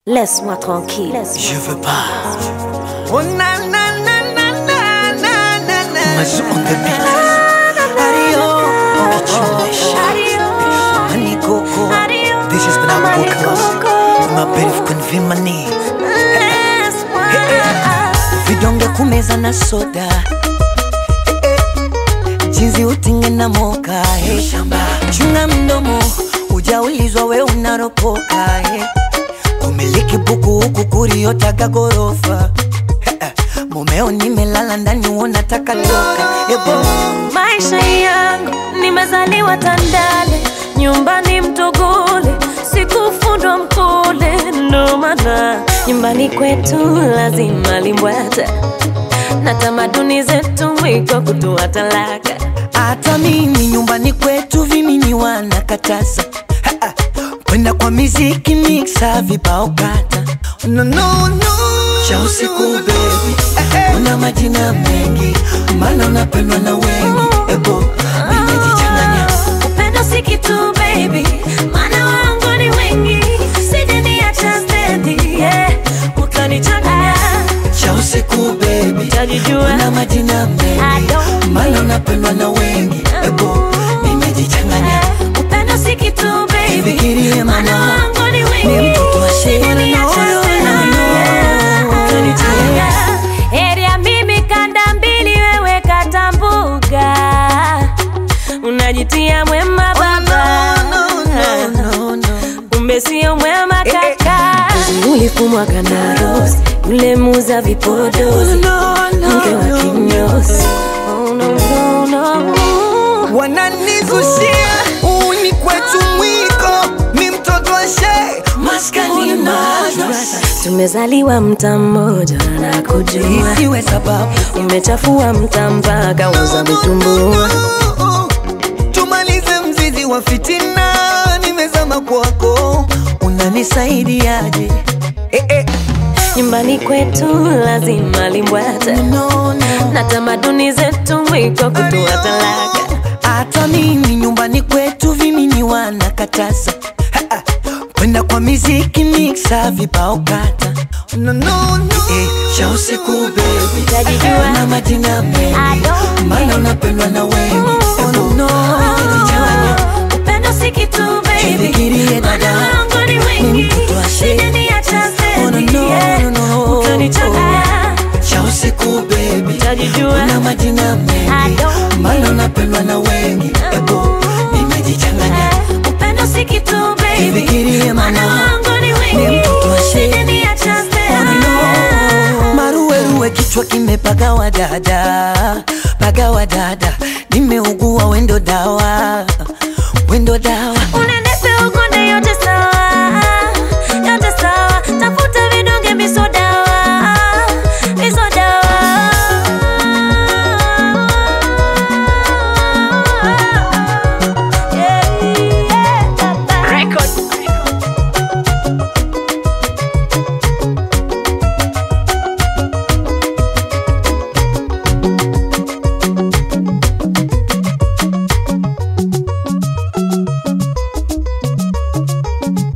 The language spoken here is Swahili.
Laisse-moi tranquille. Je veux pas. Oh na na na na na na na na. Mas on the beat. Adio. Adio. Honey Coco. Adio. This is when I'm Honey walking lost. Coco. My bed of convimani. Laisse-moi. Vidonge kumeza na soda. Eh, eh. Jinsi utinge na moka. eh. Chunga mdomo. Ujaulizwa we unaropoka. eh. Kumiliki buku huku kuriotaka gorofa. Eh, eh. Mumeo nimelala ndani unataka toka. Ebo. Maisha yangu nimezaliwa Tandale, nyumbani Mtogole, sikufundwa Mkole, ndo maana nyumbani kwetu lazima limbwata na tamaduni zetu mwiko kutoa talaka. Hata mimi nyumbani kwetu vimini wanakataza Ha, ha. kwenda kwa miziki mixa vibao kata no, no, no. cha usiku bebi una majina mengi maana unapendwa na wengi ebo nimejichanganya Upendo si kitu baby, maana wangu ni wengi, sijaniacha stendi, yeah, utanichanganya cha usiku bebi Utajijua. una majina I mengi don't maana unapendwa na wengi ebo nimejichanganya Upendo si kitu baby, Fikirie maana mama, wangu ni ni wengi, mtoto wa shule, sijaniacha no, no, stendi, no, yeah, no. utanichanganya. Heri ya mimi kanda mbili, wewe kata mbuga, unajitia mwema baba no, no, no, no. kumbe sio mwema kaka. Ulifumwaga na Rose, yule muza vipodozi, mke wa kinyozi. Oh, no, no, no. wananizushia uni kwetu mwiko mi mtoto wa shee maskani madrasa Tumezaliwa mta mmoja na kujua, isiwe sababu umechafua mta mpaka uza vitumbua. tumalize mzizi wa fitina nimezama kwako unanisaidiaje eh, eh. Nyumbani kwetu lazima limbwata no, no. na tamaduni zetu mwiko kutoa talaka. hata mimi nyumbani kwetu vimini wanakataza Ha, ha. kwenda kwa miziki mixa vibao kata no, no, no. Eh, cha usiku bebi Utajijua. na majina I mengi don't maana unapendwa na wengi Oh, no, no. Umejichanganya. Upendo si kitu baby, Jifikirie dada. maana wangu ni Ni wengi, mtoto wa shee. sijaniacha Oh, no, stendi, no, yeah, no, no. utanichanganya. cha usiku bebi Utajijua. na majina I mengi don't maana unapendwa na wengi ebo nimejichanganya Upendo si kitu baby, Jifikirie maana mama. wangu ni Ni wengi, mtoto wa shee. sijaniacha stendi, maruweruwe kichwa kimepagawa dada pagawa dada nimeugua wendo dawa